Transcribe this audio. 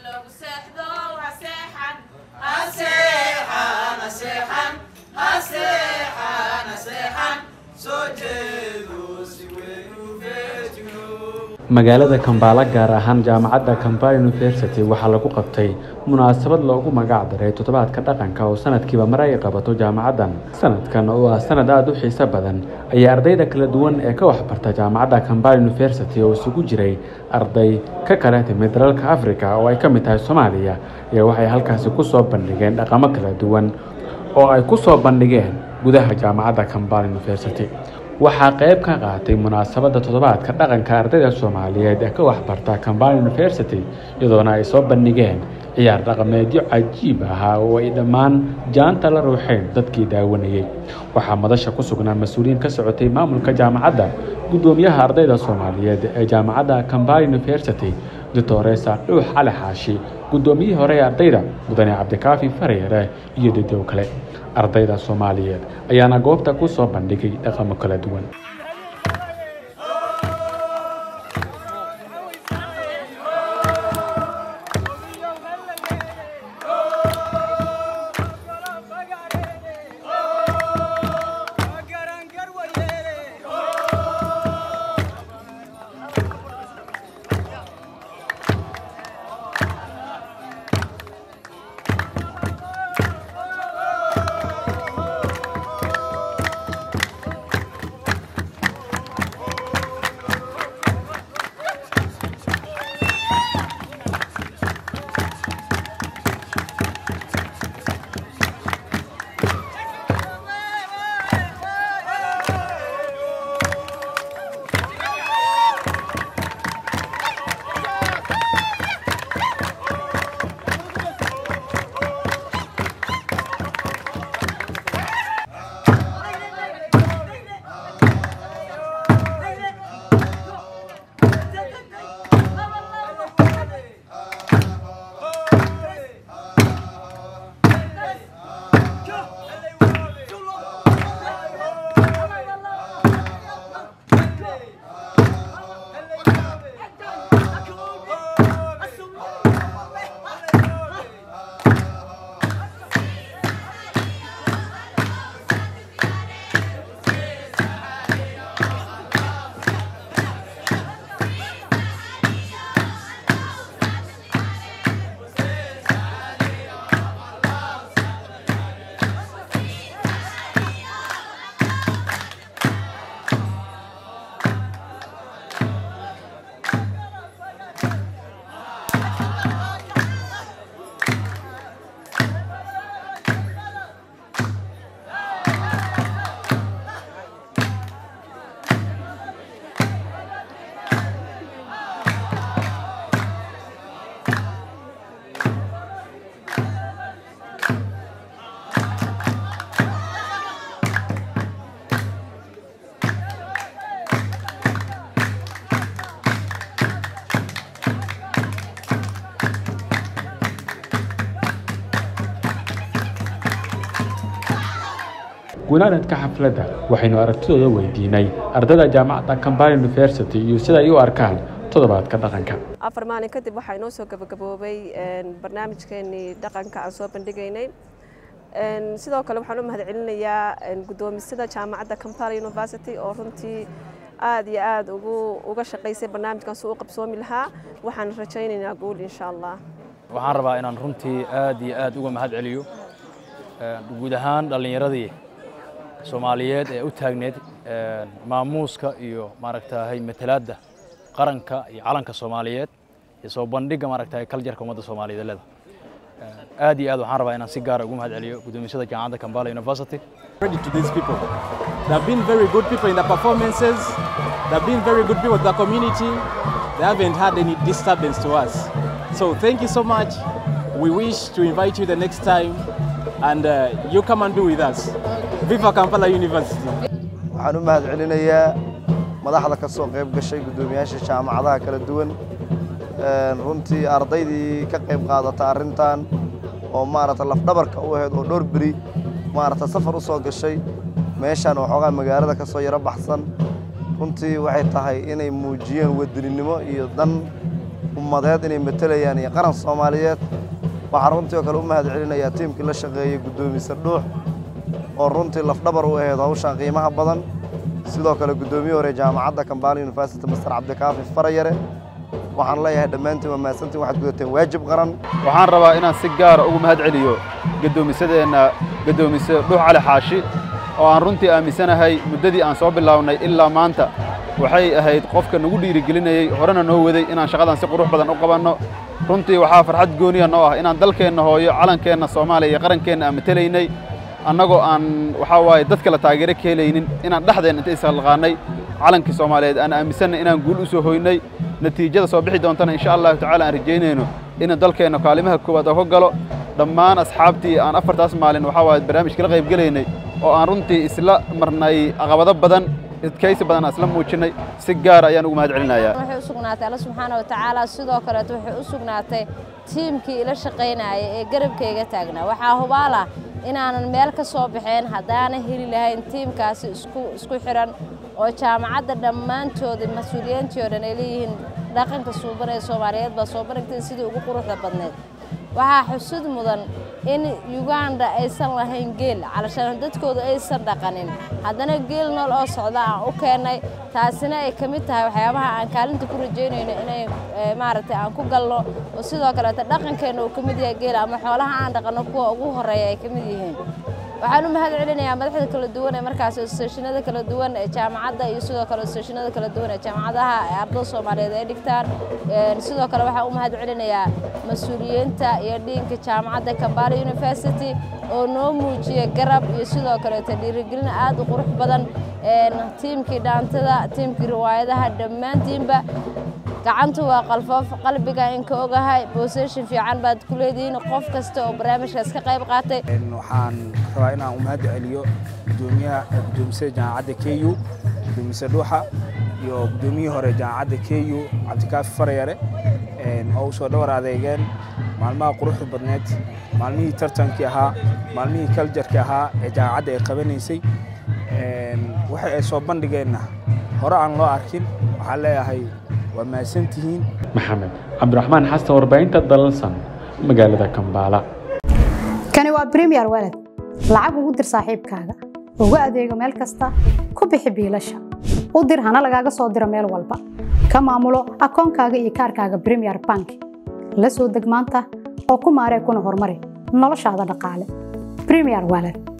magaalada kambaala gaar ahaan jaamacadda kambala university waxaa lagu qabtay munaasabad loogu magac daray toddobaadka dhaqanka oo sanadkiiba mar ay qabato jaamacaddan sanadkan oo ah sanad aada u xiiso badan ayaa ardayda kala duwan ee ka waxbarta jaamacadda kambala university oo isugu jiray arday ka kala timid dalalka africa oo ay ka mid tahay soomaaliya iyo waxay halkaasi ku soo bandhigeen dhaqamo kala duwan oo ay ku soo bandhigeen gudaha jaamacadda kambala university waxaa qayb ka qaatay munaasabadda toddobaadka dhaqanka ardayda soomaaliyeed ee ka waxbarta kambala university iyadoona ay soo bandhigeen ciyaar dhaqameedyo cajiib ahaa oo ay dhammaan jaanta la ruuxeen dadkii daawanayey waxaa madasha ku sugnaa mas-uuliyiin ka socotay maamulka jaamacadda guddoomiyaha ardayda soomaaliyeed ee jaamacadda kambala university doctoresa dhuux cali xaashi guddoomiyihii hore ee ardayda mudane cabdikaafi fareere iyo dadow kale ardayda soomaaliyeed ayaana goobta ku soo bandhigay dhaqamo kala duwan gunaanadka xafladda waxaynu aragtidooda weydiinay ardayda jaamacadda kambala university iyo sida ay u arkaan toddobaadka dhaqanka afar maalin kadib waxaa inoo soo gabagaboobay barnaamijkeenii dhaqanka aan soo bandhigaynay sidoo kale waxaan u mahadcelinayaa guddoomisada jaamacadda kampala university oo runtii aad iyo aad uga shaqaysay barnaamijkan si u qabsoomi lahaa waxaan rajaynaynaa guul insha allah waxaan rabaa inaan runtii aad iyo aad uga mahad celiyo guud ahaan dhallinyaradii soomaaliyeed ee u taagneed maamuuska iyo maaragtahay matalaadda qaranka iyo calanka soomaaliyeed iyo soo bandhigga maaragtahay kaljarka ummadda soomaaliyeed leeda aad iyo aad waxaan rabaa inaan si gaara ugu mahad celiyo guddoomisada jaamacadda Kampala University credit to these people they have been very good people in the performances they have been very good people to the community they haven't had any disturbance to us so thank you so much we wish to invite you the next time and uh, you come and do with us viva Kampala University waxaan u mahad celinayaa madaxda ka soo qayb gashay guddoomiyaasha jaamacadaha kala duwan runtii ardaydii ka qayb qaadata arrintan oo maaragta lafdhabarka u ahayd oo dhowr beri maaragta safar u soo gashay meeshaan waxoogaa magaalada ka soo yaro baxsan runtii waxay tahay inay muujiyeen wadaninimo iyo dan ummadeed inay matelayaan iyo qaran soomaaliyeed waxaan runtii oo kale u mahad celinayaa tiimkii la shaqeeyey guddoomise dhuux oo runtii lafdhabar u ahayd hawshan qiimaha badan sidoo kale guddoomiye hore jaamacadda kambaala university master cabdikaafi farayare waxaan leeyahay dhammaantiin waa mahadsantiin waxaad gudateen waajib qaran waxaan rabaa inaan si gaara ugu mahad celiyo gaddoomisadeenna gaddoomise dhuux cali xaashi oo aan runtii aaminsanahay muddadii aan soo bilownay ilaa maanta waxay ahayd qofka nagu dhiirigelinayey horena noo waday inaan shaqadan si qurux badan u qabanno runtii waxaa farxad gooniya noo ah inaan dalkeenna hooyo calankeenna soomaaliya iyo qarankeenna aan matelaynay annagoo aan waxaa waaye dadka la taageero ka helaynin inaan dhexdeenna inta ishalqaannay calankii soomaaliyeed aan aaminsanay inaan guul u soo hoynay natiijada soo bixi doontana insha allahu tacaala aan rajaynayno inuu dalkeenna kaalimaha koowaad oo ka galo dhammaan asxaabtii aan afartaas maalin waxaa waaye barnaamijka la qayb gelaynay oo aan runtii isla marnay caqabado badan adkaysi badan aan isla muujinnay si gaara ayaan ugu mahad celinayaa waxay u sugnaatay alla subxaana wa tacaala sidoo kaleeto waxay u sugnaatay tiimkii ila shaqaynaya ee garabkayga taagnaa waxaa hubaal ah inaanan meel ka soo baxeen haddaana heli lahayn tiimkaasi isku isku xiran oo jaamacadda dhammaantooda mas-uuliyiintii oo dhan ay leeyihiin dhaqanka suuban ee soomaaliyeed baa soo bandhigtay sidii ugu quruxda badneed waxaa xusud mudan in yuganda aysan lahayn geel calashaan dadkooda aysan dhaqanin haddana geel nool oo socda aan u keennay taasina ay ka mid tahay waxyaabaha aan kaalinta ku rajaynayno inay maaragtay aan ku galno oo sidoo kaleeta dhaqankeenna uu ka mid yahay geel ama xoolaha aan dhaqanno kuwa ugu horreeya ay ka mid yihiin waxaan u mahad celinayaa madaxda kala duwan ee markaas isteeshinada kala duwan ee jaamacadda iyo sidoo kale isteeshinada kala duwan ee jaamacadaha ee ardada soomaaliyeed ay dhigtaan sidoo kale waxaan u mahad celinayaa mas-uuliyiinta iyo dhiinka jaamacadda kambala university oo noo muujiya garab iyo sidoo kaleeta dhiirigelin aad u qurux badan tiimkii dhaantada tiimkii riwaayadaha dhammaantiinba gacantu waa qalfoof qalbiga inka ogahay booseshin fiican baad ku leedihiin qof kasta oo barnaamijkaas ka qayb qaatay waxaan rabaa inaan u mahad celiyo gudoomiyaha gudoomisada jaamacadda k u gudoomise dhuuxa iyo gudoomiyihii hore jaamacadda k u cabdikaafi farayare oo u soo dhowar adeegeen maalmaha quruxda badneed maalmihii tartankii ahaa maalmihii kaljarkii ahaa ee jaamacadda ay qabanaysay waxa ay soo bandhigeenna hore aan loo arkin waxaan leeyahay waa mahadsantihiin maxamed cabdiraxmaan xasan warbaahinta dalalsan magaalada kambaala kani waa bremiyer walad lacag ugu dir saaxiibkaaga ugu adeego meel kasta ku bixi biilasha u dir hana lagaaga soo diro meel walba ka maamulo akoonkaaga iyo kaarkaaga bremiyer bank la soo deg maanta oo ku maaree kuna horumari noloshaada dhaqaale bremiyer walad